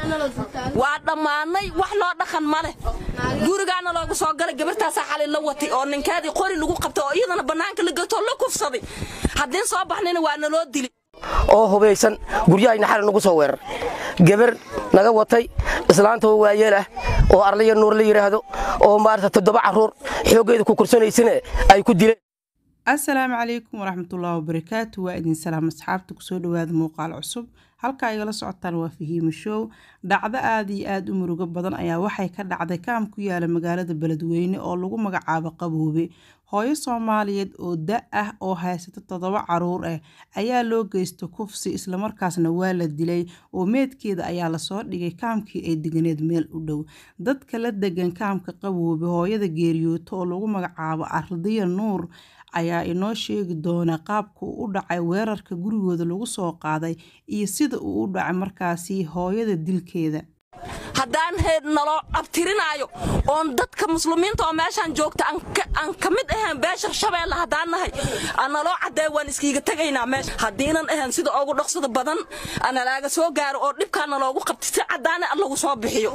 waa dhammaanay wax loo dhaqan ma leh gurigaana loogu soo galay gabartaasaa xalay la watay oo ninkaadii qori lagu qabtay oo iyadana bannaanka la gatoo la kufsaday haddiin soo baxnayna waa naloo dili oo hubaysan guryahayna xali nagu soo weerar gabar naga watay islaanta oo waayeel ah oo arlaya nuur la yidhaahdo oo maarata toddoba carruur xooggeeda ku kursanaysana ay ku dileen assalaamu calaykum waraxmatullaahi wabarakaatu waa idin salaam asxaabta kusoo dhowaada muuqaal cusub halka igala socotaan waa fahiimo show dhacdo aada iyo aada u murugo badan ayaa waxay ka dhacday kaam ku yaala magaalada beledweyne oo lagu magacaabo qaboobe hooyo soomaaliyeed oo da ah oo haysata toddoba caruur ah ayaa loo geysta kufsi islamarkaasna waa la dilay oo meedkeeda ayaa lasoo dhigay kaamkii ay deganeed meel u dhow dadka la degan kaamka qaboobe hooyada geeriyooto oo lagu magacaabo ardiya nuur ayaa inoo sheegi doona qaabka uu u dhacay weerarka gurigooda lagu soo qaaday iyo sida uu u dhacay markaasi hooyada dilkeeda haddaan heed naloo abtirinaayo oon dadka muslimiinta oo meeshaan joogta aan ka mid ahayn beesha shabeelle haddaan nahay naloo caddee waan iskiiga tegaynaa meesha haddiinan ahayn sida ugu dhaqsada badan nalaaga soo gaaro oo dhibkaana loogu qabtay si caddaane lagu soo bixiyo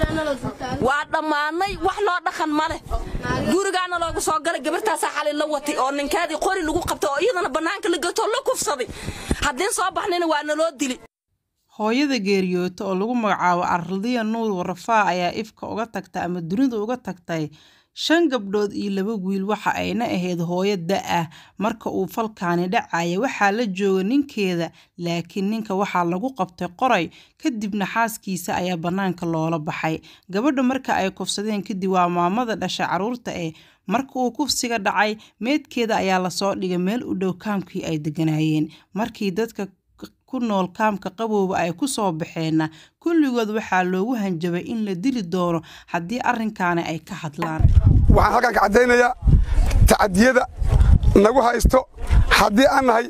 waa dhammaanay wax loo dhaqan ma leh gurigaana loogu soo galay gabartaasaa xalay la watay oo ninkaadii qori lagu qabtay oo iyadana bannaanka la gatoo la kufsaday haddiin soo baxnayna waa naloo dili hooyada geeriyoota oo lagu magacaabo ardiya nuur warafaa ayaa ifka uga tagtay ama dunida uga tagtay shan gabdhood iyo laba wiil waxa ayna ahayd hooyo da-ah marka uu falkaani dhacaya waxaa la jooga ninkeeda laakiin ninka waxaa lagu qabtay qoray kadibna xaaskiisa ayaa bannaanka loola baxay gabadha marka ay kufsadeen kadib waa maamada dhashay caruurta eh marka uu kufsiga dhacay meedkeeda ayaa lasoo dhigay meel u dhow kaamkii ay deganaayeen markii dadka ku nool kaamka qabowba ay ku soo baxeenna kulligood waxaa loogu hanjabay in la dili doono haddii arrinkaani ay ka hadlaan waxaan halkaan ka caddaynayaa tacadiyada nagu haysto haddii aan nahay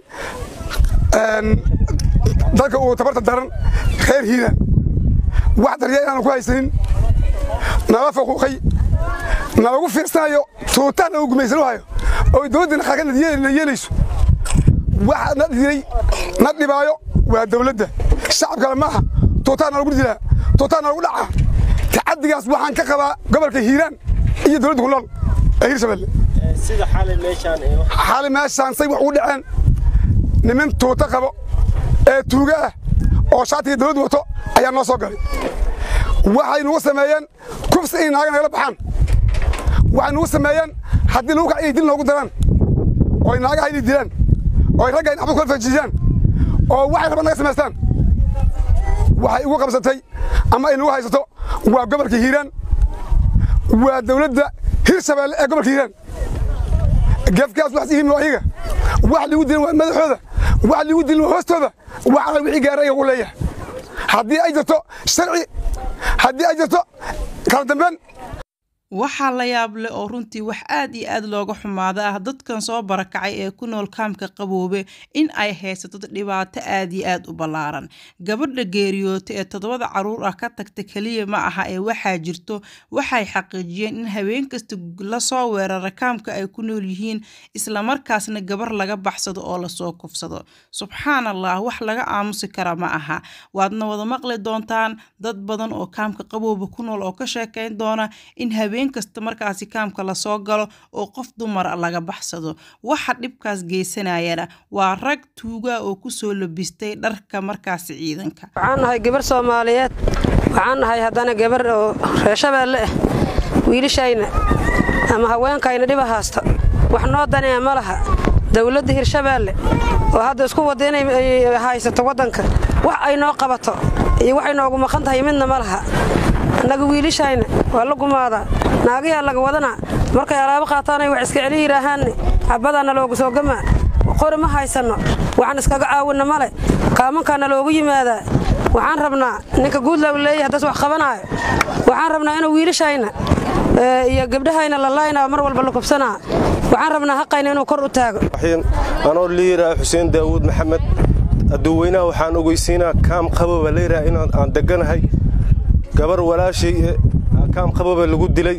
dadka uu tabarta daran reer hiiraan wax darya inaanu ku haysanin nala faquuqay nalagu fiirsanayo tuutaan nagu gumaysano hayo oo dowladdana qaarkana yeelayso waxa na dilay na dhibaayo waa dawladda shacabkale maaha tuutaana lagu dilaa tuutaana lagu dhacaa tacadigaas waxaan ka qabaa gobolka hiiraan iyo dowladda ku nool ee hirshabelle xali meeshaan say wax ugu dhaceen niman tuuto qabo ee tuuga ah oo shaatiga dawladdu wato ayaa noo soo galay waxay nugu sameeyeen kufsi inay naaga nagala baxaan waxay nugu sameeyeen haddii lagu kac inay dil noogu daraan oo ay naagaha inay dilaan oo ay ragga in xabad kala fajiiyaan oo waxay rabaan naga samaystaan waxay ugu qabsatay ama ay nagu haysato waa gobolka hiiraan waa dawladda hirshabeelle ee gobolka hiiraan gefkaas wax ihiim ayaga wax ligu dilin waa madaxooda wax ligu dilin waa hoostooda wax alla wixii gaaray ugu leeyahay haddii ay jirto sharci haddii ay jirto kala dambeyn waxaa la yaab leh oo runtii wax aad iyo aad looga xumaada ah dadkan soo barakacay ee ku nool kaamka qaboobe in ay haysato dhibaato aad iyo aad u ballaaran gabadha geeriyoota ee toddobada caruur ah ka tagta keliya ma aha ee waxaa jirto waxay xaqiijiyeen in habeen kasta lasoo weerara kaamka ay ku nool yihiin islamarkaasna gabar laga baxsado oo lasoo kufsado subxaan allah wax laga aamusi kara ma aha waadna wada maqli doontaan dad badan oo kaamka qaboobe ku nool oo ka sheekayn doona in habeen kasta markaasi kaamka lasoo galo oo qof dumar laga baxsado waxa dhibkaas geysanayana waa rag tuugaa oo kusoo labistay dharka markaasi ciidanka waxaan nahay gabar soomaaliyeed waxaan nahay haddana gabar oo reeshabeelle ah wiilishayna ama haweenkayna dhiba haasta wax noo danaya ma laha dawladda hirshabeelle oo hadda isku wadda inay haysato waddanka wax ay noo qabato iyo waxay noogu maqan tahay midna ma laha annaga wiilishayna waa la gumaadaa naagayaa laga wadanaa markay alaabo qaataanay wax iska celi yidhaahaanne xabadaana loogu soo gamaa qori ma haysanno waxaan iskaga caawinna male kaamankaana loogu yimaadaa waxaan rabnaa ninka guudlaw leeyahay haddaas wax qabanaayo waxaan rabnaa inuu wiilishayna iyo gabdhahayna la laynaa mar walba la kubsanaa waxaan rabnaa haqayna inuu kor u taago anoo liiraa xuseen daawuud maxamed aduweynaha waxaan ogeysiinaa kaam qaboba layraa in aan deganahay gabar walaashay kaam qaboba lagu dilay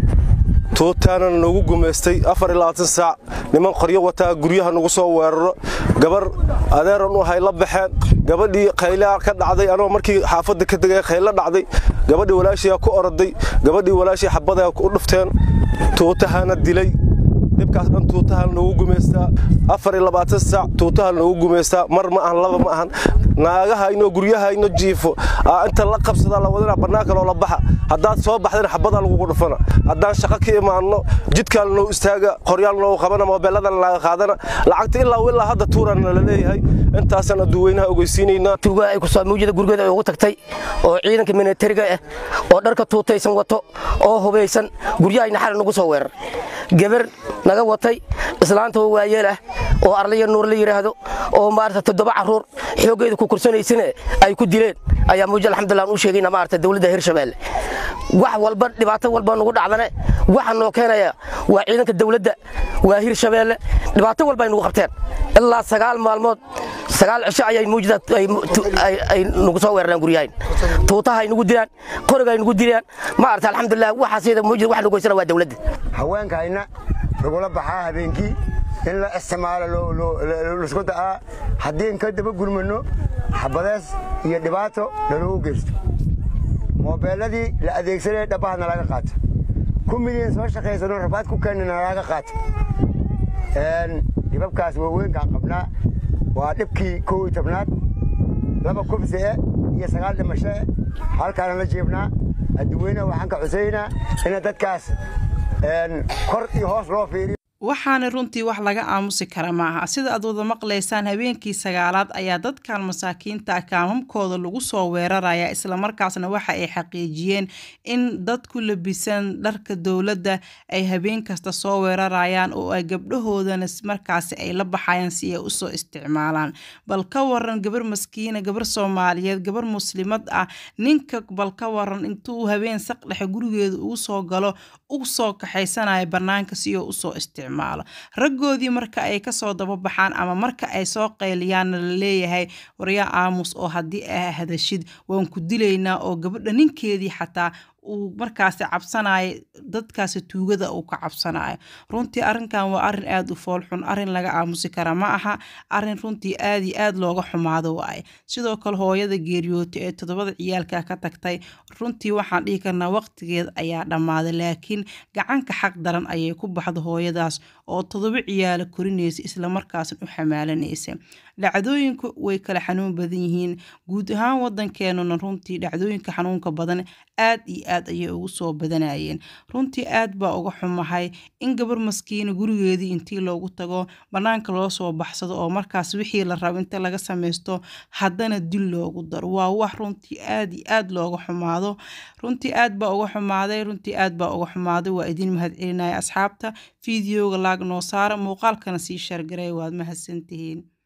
tuutaanana noogu gumaystay afar iyo labaatan saac niman qoryo wataa guryaha nagu soo weeraro gabar adeeran u ahay la baxeen gabadhii khaylaa ka dhacday anoo markii xaafadda ka degay khaylo dhacday gabadhii walaashiyaa ku oroday gabadhii walaashii xabadaha u dhufteen tuutahana dilay dhibkaas dhan tuutahan noogu gumaystaa afar iyo labaatan saac tuutahan noogu gumaystaa mar ma ahan laba ma ahan naagahayno guryahayno jiifo aa inta la qabsadaa la wadana bannaanka loola baxa haddaad soo baxdana xabadaa lagugu dhufana haddaan shaqo ka imaanno jidkaan noo istaaga qoryaal noogu qabana moobeelladan laaga qaadana lacagta ilaa ilaa hadda tuurana la leeyahay intaasaan adduuweynaha ogeysiinaynaa tuuga ay kusoo muujida gurigeeda ay ugu tagtay oo ciidanka militariga ah oo dharka tuutaysan wato oo hubaysan guryahayna xalay nagu soo weerar gabar naga watay islaanta oo waayeel ah oo arlaya nuur la yidhaahdo oo maarata toddoba carruur xooggeeda ku kursanaysane ay ku dileen ayaa muuji alxamdulillah aan u sheegayna maarata dowladda hirshabeelle wax walba dhibaato walba nagu dhacdane waxa noo keenaya waa ciidanka dowladda waa hirshabeelle dhibaato walba ay nagu qabteen ilaa sagaal maalmood sagaal cisho ayay muujida ay nagu soo weeraraan guryahayn tuutaha ay nagu dilaan qoriga ay nagu dilaan maarata alxamdulillah waxaasida muujida wax nagu goysana waa dowladda haweenkayna lagula baxaa habeenkii in la isticmaalo laisku da'aa haddii ka daba gurmanno xabadees iyo dhibaato naloogu geysto moobeelladii la adeegsanaya dhabbaha nalaga qaato ku milyan soo shaqaysano rabaad ku keenna nalaga qaato dhibabkaas waaweynkaan qabnaa waa dhibkii kow iyo tobnaad laba kubsi'e iyo sagaal dhimashoe halkaana la jiibnaa adduweynaha waxaan ka cusaynaa ina dadkaas kor iyo hoos loo fiiriyo waxaana runtii wax laga aamusi kara maaha sida aad wada maqlaysaan habeenkii sagaalaad ayaa dadkan masaakiinta kaamamkooda lagu soo weeraraya islamarkaasna waxa ay xaqiijiyeen in dad ku labisan dharka dowladda ay habeen kasta soo weerarayaan oo ay gabdhahoodana markaasi ay la baxayaan si ay usoo isticmaalaan bal ka waran gabar maskiina gabar soomaaliyeed gabar muslimad ah ninka bal ka waran intuu habeen saqdhexe gurigeeda ugu soo galo u soo kaxaysanaya banaanka si oo usoo isticmaalo raggoodii marka ay kasoo dababaxaan ama marka ay soo qayliyaanna la leeyahay waryaa aamus oo haddii a hadashid waan ku dilaynaa oo gabadha ninkeedii xataa uu markaasi cabsanayo dadkaasi tuugada uu ka cabsanayo runtii arrinkan waa arrin aada u foolxun arrin laga aamusi kara ma aha arrin runtii aada iyo aada looga xumaado waaye sidoo kale hooyada geeriyoota ee toddobada ciyaalka ka tagtay runtii waxaan dhihi karnaa waqtigeed ayaa dhammaaday laakiin gacanka xaq daran ayay ku baxda hooyadaas oo toddoba ciyaala korinaysa islamarkaasna u xamaalanaysa dhacdooyinku way kala xanuun badan yihiin guud ahaan wadankeenuna runtii dhacdooyinka xanuunka badan aad iyo aad ayay ugu soo badanayeen runtii aad baa uga xumahay in gabar maskiina gurigeedii intii loogu tago bannaanka loo soo baxsado oo markaas wixii la rabo inta laga samaysto haddana dil loogu daro waa wax runtii aad iyo aad looga xumaado runtii aad baa uga xumaaday runtii aad baa uga xumaaday waa idin mahad celinaya asxaabta fideoga laag noo saara muuqaalkana sii shargaray waad mahadsantihiin